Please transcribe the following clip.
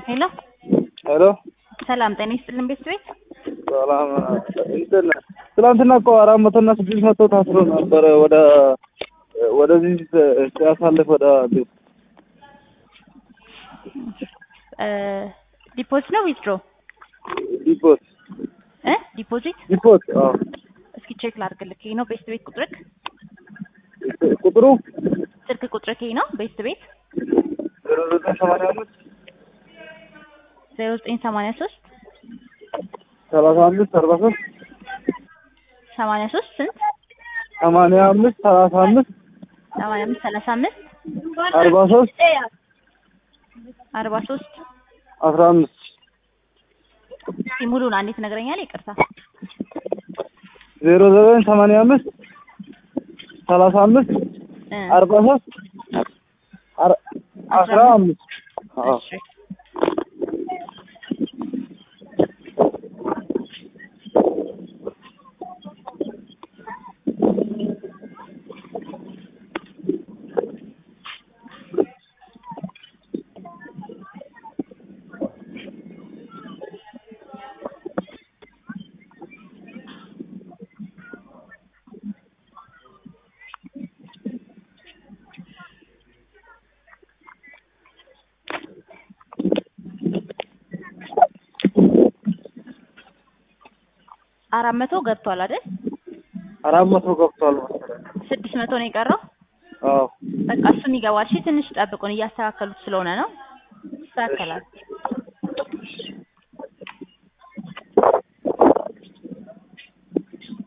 ሄሎ ሄሎ ሰላም ጤና ይስጥልን ቤት ቤት ሰላም እንትን ትናንትና እኮ አራት መቶ እና ስድስት መቶ ታስሮ ነበረ ወደ ወደዚህ ሲያሳልፍ ወደ ቤት ዲፖዚት ነው ዊዝድሮ ዲፖት እ ዲፖዚት ዲፖት አዎ እስኪ ቼክ ላድርግልክ ይሄ ነው ቤስት ቤት ቁጥርክ ቁጥሩ ስልክ ቁጥርክ ይሄ ነው ቤስት ቤት ዜሮ ዘጠኝ ሰማንያ አምስት ዜሮ ዘጠኝ ሰማንያ ሶስት ሰላሳ አምስት አርባ ሶስት ሰማንያ ሶስት ስንት ሰማንያ አምስት ሰላሳ አምስት ሰማንያ አምስት ሰላሳ አምስት አርባ ሶስት አርባ ሶስት አስራ አምስት እስኪ ሙሉን አንዴ ትነግረኛለህ ይቅርታ ዜሮ ዘጠኝ ሰማንያ አምስት ሰላሳ አምስት እ አርባ ሶስት አር- አስራ አምስት አዎ እሺ አራት መቶ ገብቷል አይደል? አራት መቶ ገብቷል መሰለኝ ስድስት መቶ ነው የቀረው። አዎ በቃ እሱም ይገባል። እሺ ትንሽ ጠብቁን፣ እያስተካከሉት ስለሆነ ነው። ይስተካከላል።